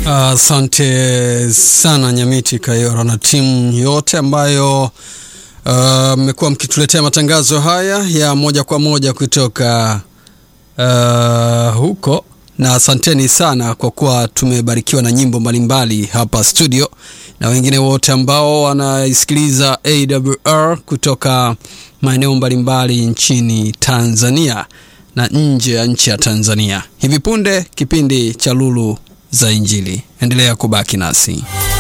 Asante uh, sana Nyamiti Kayora na timu yote ambayo mmekuwa uh, mkituletea matangazo haya ya moja kwa moja kutoka uh, huko, na asanteni sana kwa kuwa tumebarikiwa na nyimbo mbalimbali hapa studio, na wengine wote ambao wanaisikiliza AWR kutoka maeneo mbalimbali nchini Tanzania na nje ya nchi ya Tanzania. Hivi punde kipindi cha Lulu za Injili. Endelea kubaki nasi.